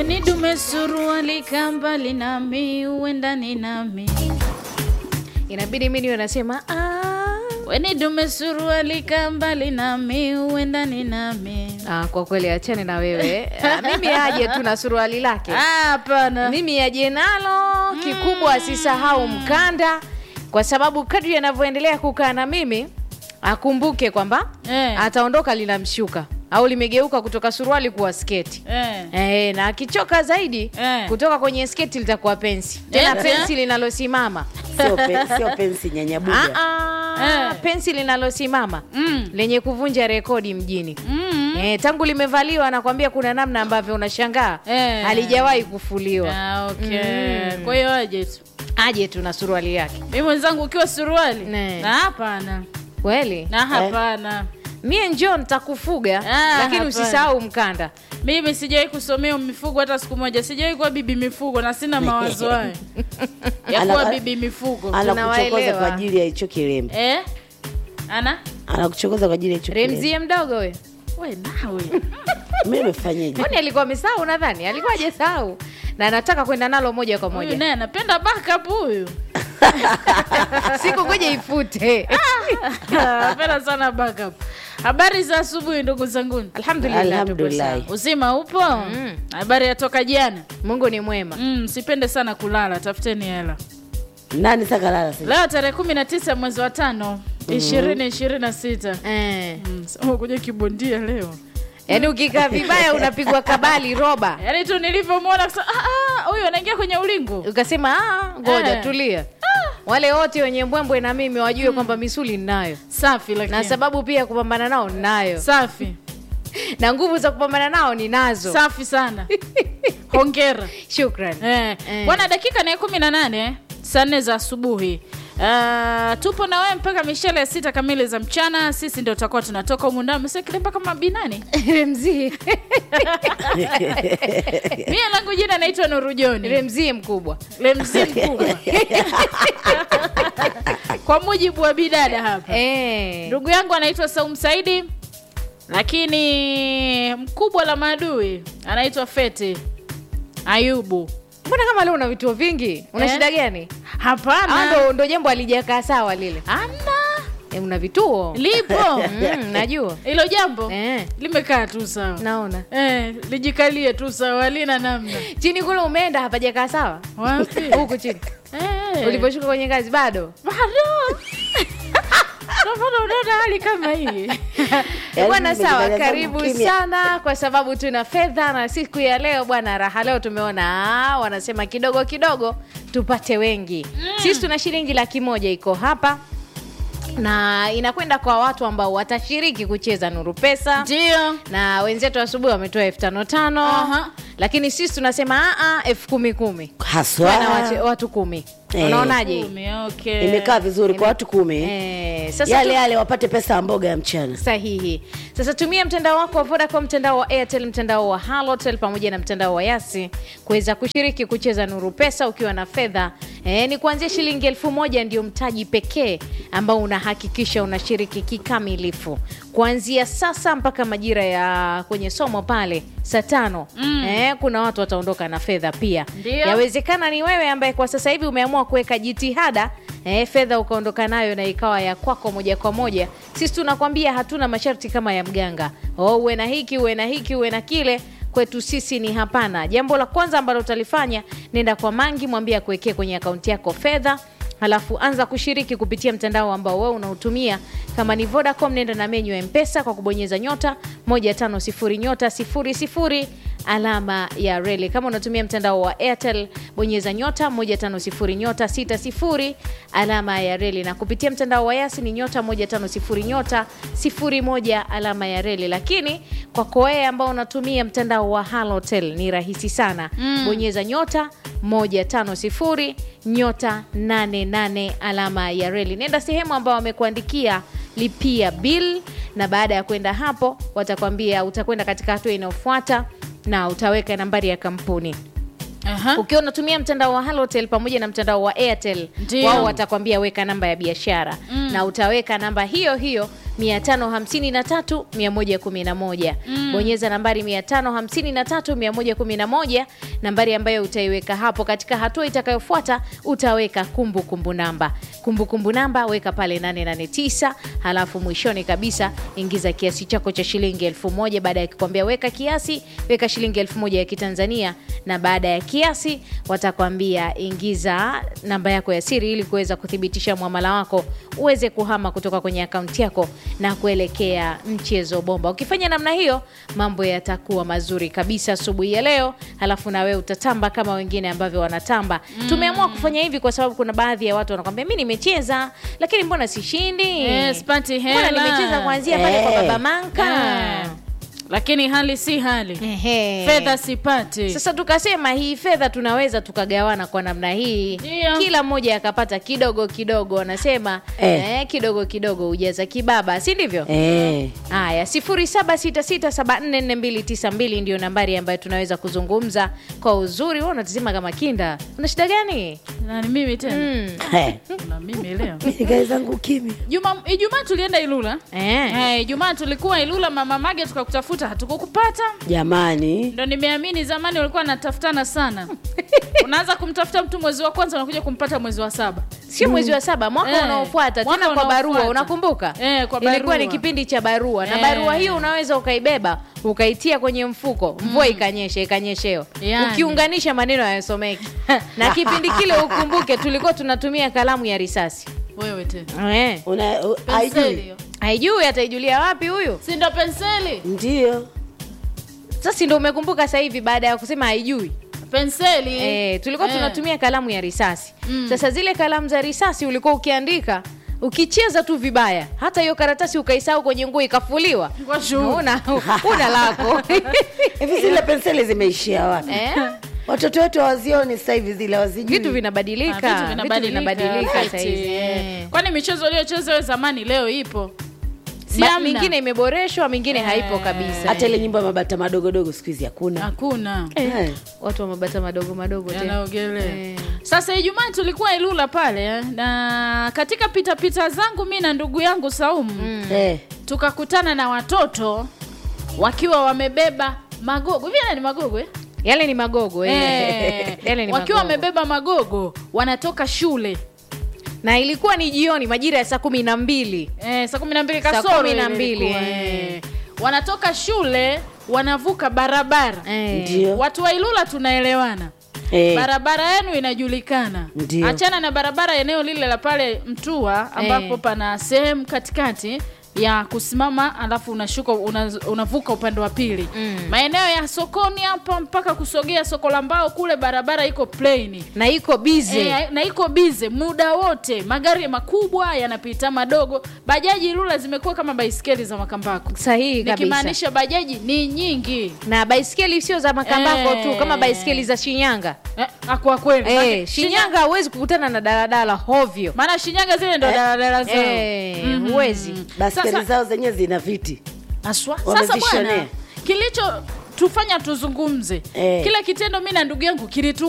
Weni dume suruali kambali nami uendani nami inabidi mi niwe nasema "Ah." Weni dume suruali kambali nami uendani nami Ah, kwa kweli achane na wewe Ah, mimi aje tu na suruali lake Ah, hapana mimi aje nalo kikubwa asisahau mkanda kwa sababu kadri anavyoendelea kukaa na mimi akumbuke kwamba Eh. ataondoka linamshuka au limegeuka kutoka suruali kuwa sketi eh. Eh, na akichoka zaidi Eh. kutoka kwenye sketi litakuwa pensi tena Eh, pensi linalosimama sio, pe, sio pensi nyanyabuga Ah, ah, Eh. pensi linalosimama Mm. lenye kuvunja rekodi mjini Mm. Eh, tangu limevaliwa nakwambia kuna namna ambavyo unashangaa Eh. halijawahi kufuliwa Ah, okay. Mm. kwa hiyo aje tu aje tu na suruali yake mi mwenzangu ukiwa suruali Ne. na hapana kweli na hapana mie njo ntakufuga Ah, lakini hapana. usisahau mkanda mimi sijawahi kusomea mifugo hata siku moja sijawahi kuwa bibi mifugo na sina mawazo hayo ya Ana- kuwa bibi mifugo anakuchokoza tunawaelewa. kwa ajili ya hicho kilembe eh? ana anakuchokoza kwa ajili ya hicho kilembe remzie mdogo we we nawe mimi nimefanyaje kwani alikuwa amesahau nadhani alikuwa ajasahau na anataka kwenda nalo moja kwa huyu moja naye anapenda backup huyu siku kuja ifute anapenda sana backup habari za asubuhi ndugu zanguni alhamdulillah tupo Alhamdulillah. sawa. uzima upo habari yatoka jana mungu ni mwema mm, sipende sana kulala tafuteni hela nani saka lala sasa leo tarehe kumi na tisa mwezi wa tano ishirini ishirini na sita eh. kuja kibondia leo yaani ukikaa vibaya unapigwa kabali roba yaani tu nilivyomwona kusema, "Ah, ah, huyu anaingia kwenye ulingo ukasema "Ah, ngoja Eh. tulia wale wote wenye mbwembwe na mimi wajue kwamba misuli ninayo safi lakini na sababu pia ya kupambana nao ninayo safi na nguvu za kupambana nao ninazo safi sana hongera shukran Eh, Eh. bwana dakika ni ya kumi na nane saa nne za asubuhi Uh, tupo na wewe mpaka mishale ya sita kamili za mchana sisi ndio tutakuwa tunatoka humu ndani msekilemba kama binani remzie mie langu jina naitwa nurujoni remzie mkubwa lemzi mkubwa kwa mujibu wa bidada hapa eh. ndugu yangu anaitwa saum saidi lakini mkubwa la maadui anaitwa fete ayubu mbona kama leo una vituo vingi una Eh? shida gani Au hapana ndo, ndo jambo alijakaa sawa lile ana eh, una vituo lipo mm, najua hilo jambo eh. limekaa tu sawa naona eh, lijikalie tu sawa halina namna chini kule umeenda hapajakaa sawa wapi huku chini eh, uliposhuka kwenye ngazi bado bado Ndio maana unaona hali kama hii Yaani bwana mimi sawa nimejaza karibu kimya. sana kwa sababu tuna fedha na siku ya leo bwana raha leo tumeona ah, wanasema kidogo kidogo tupate wengi sisi tuna shilingi laki moja iko hapa na inakwenda kwa watu ambao watashiriki kucheza nuru pesa ndio na wenzetu asubuhi wametoa elfu tano tano Aha. lakini sisi tunasema "Ah, ah, elfu kumi kumi haswa na watu, watu kumi Eh. unaonaje Kumi, okay. imekaa vizuri kwa watu kumi eh, sasa yale tu- yale wapate pesa ya mboga ya mchana sahihi sasa tumia mtandao wako wa vodacom mtandao wa airtel mtandao wa halotel pamoja na mtandao wa yasi kuweza kushiriki kucheza nuru pesa ukiwa na fedha e, ni kuanzia shilingi elfu moja ndio mtaji pekee ambao unahakikisha unashiriki kikamilifu kuanzia sasa mpaka majira ya kwenye somo pale saa tano mm. e, kuna watu wataondoka na fedha pia Ndio. yawezekana ni wewe ambaye kwa sasa hivi umeamua kuweka jitihada eh, fedha ukaondoka nayo na ikawa ya kwako moja kwa moja sisi tunakwambia hatuna masharti kama ya mganga oh, uwe na hiki uwe na hiki uwe na kile kwetu sisi ni hapana jambo la kwanza ambalo utalifanya nenda kwa mangi mwambie akuwekee kwenye akaunti yako fedha halafu anza kushiriki kupitia mtandao ambao wewe unautumia kama ni vodacom nenda na menyu ya mpesa kwa kubonyeza nyota 150 nyota 00 alama ya reli kama unatumia mtandao wa airtel bonyeza nyota 150 nyota 60 alama ya reli na kupitia mtandao wa yasi ni nyota 150 nyota 01 alama ya reli lakini kwako wewe ambao unatumia mtandao wa halotel ni rahisi sana mm. bonyeza nyota 150 nyota 88 alama ya reli nenda sehemu ambao wamekuandikia lipia bill na baada ya kwenda hapo watakwambia utakwenda katika hatua inayofuata na utaweka nambari ya kampuni Aha. ukiwa unatumia mtandao wa halotel pamoja na mtandao wa airtel Ndio. wao watakwambia weka namba ya biashara mm. na utaweka namba hiyo hiyo 553 111 bonyeza nambari 553 111 nambari ambayo utaiweka hapo katika hatua itakayofuata utaweka kumbukumbu kumbu namba kumbukumbu kumbu namba weka pale 889 halafu mwishoni kabisa ingiza kiasi chako cha shilingi elfu moja baada ya kukwambia weka kiasi weka shilingi elfu moja ya kitanzania na baada ya kiasi watakwambia ingiza namba yako ya siri ili kuweza kuthibitisha mwamala wako uweze kuhama kutoka kwenye akaunti yako na kuelekea mchezo bomba ukifanya namna hiyo mambo yatakuwa mazuri kabisa asubuhi ya leo halafu na wewe utatamba kama wengine ambavyo wanatamba tumeamua kufanya hivi kwa sababu kuna baadhi ya watu wanakwambia mi nimecheza lakini mbona sishindi Eh, sipati mbona hela." nimecheza kuanzia pale kwa Eh. baba manka Eh, lakini hali si hali Ehe. fedha sipati sasa tukasema hii fedha tunaweza tukagawana kwa namna hii Ndio. kila mmoja akapata kidogo kidogo wanasema Eh. eh, kidogo kidogo hujaza kibaba si ndivyo Eh. haya 0766744292 ndio nambari ambayo tunaweza kuzungumza kwa uzuri wewe unatazima kama kinda una shida gani na ni mimi tena mm. Eh. na mimi leo Nikae zangu kimya. Juma, Ijumaa tulienda Ilula eh. Eh, Ijumaa tulikuwa Ilula, mama Mage tukakutafuta, hatukukupata. Jamani. Ndo nimeamini zamani walikuwa wanatafutana sana. Unaanza kumtafuta mtu mwezi wa kwanza, unakuja kumpata mwezi wa saba. sio mwezi wa saba mwaka Eh, unaofuata mwaka tena kwa barua unaofuata. unakumbuka Eh, kwa ilikuwa barua. ni kipindi cha barua na Eh. barua hiyo unaweza ukaibeba ukaitia kwenye mfuko mvua ikanyesha ikanyesheo Yani. ukiunganisha maneno hayasomeki na kipindi kile ukumbuke tulikuwa tunatumia kalamu ya risasi Wewe tena eh. Una u- penseli haijui. hiyo, haijui ataijulia wapi huyu si ndo penseli? Ndio. sasa ndo umekumbuka sasa hivi baada ya kusema haijui Penseli Eh, tulikuwa Eh. tunatumia kalamu ya risasi Mm. sasa zile kalamu za risasi ulikuwa ukiandika ukicheza tu vibaya hata hiyo karatasi ukaisahau kwenye nguo ikafuliwa Kwa shughuli. una, una lako Hivi zile penseli zimeishia wapi? eh? Watoto wetu hawazioni sasa hivi zile hawazijui. vitu vinabadilika Ah, vitu vinabadilika. vinabadilika Right. saizi Eh. eh. Kwani michezo iliyochezwa wewe zamani leo ipo? Si Ba- hamna? mingine imeboreshwa mingine haipo Eh. kabisa Hata ile nyumba ya mabata madogodogo siku hizi hakuna. Hakuna. Eh. watu wa mabata madogo madogo tena yanaogelea Eh. sasa ijumaa tulikuwa ilula pale eh, na katika pitapita zangu mi na ndugu yangu saumu Eh. tukakutana na watoto wakiwa wamebeba magogo hivi yale ni magogo eh? yale ni magogo eh. Eh, yale ni wakiwa magogo. wamebeba magogo wanatoka shule na ilikuwa ni jioni majira ya saa kumi na mbili eh, saa kumi na mbili Saa kasoro kumi na ile mbili, ilikuwa, eh. eh. wanatoka shule wanavuka barabara Eh. Ndio. watu wa ilula tunaelewana Eh. barabara yenu inajulikana Ndio. achana na barabara eneo lile la pale mtua ambapo Eh. pana sehemu katikati ya kusimama alafu unashuka una, unavuka upande wa pili Mm. maeneo ya sokoni hapa mpaka kusogea soko la mbao kule barabara iko plain na iko bize E, na iko bize muda wote magari makubwa yanapita madogo bajaji lula zimekuwa kama baiskeli za makambako sahihi kabisa nikimaanisha bajaji ni nyingi na baiskeli sio za makambako Eh. tu kama baiskeli za shinyanga eh, ah, kwa kweli eh, Maana- shinyanga huwezi kukutana na daladala hovyo maana Shinyanga zile ndo daladala zao eh, Mhm. huwezi Baskeli Sasa- zao zenyewe zina viti. Aswa. Sasa Wamezishonea. bwana, kilicho tufanya tuzungumze Eh. kile kitendo mi na ndugu yangu kilitu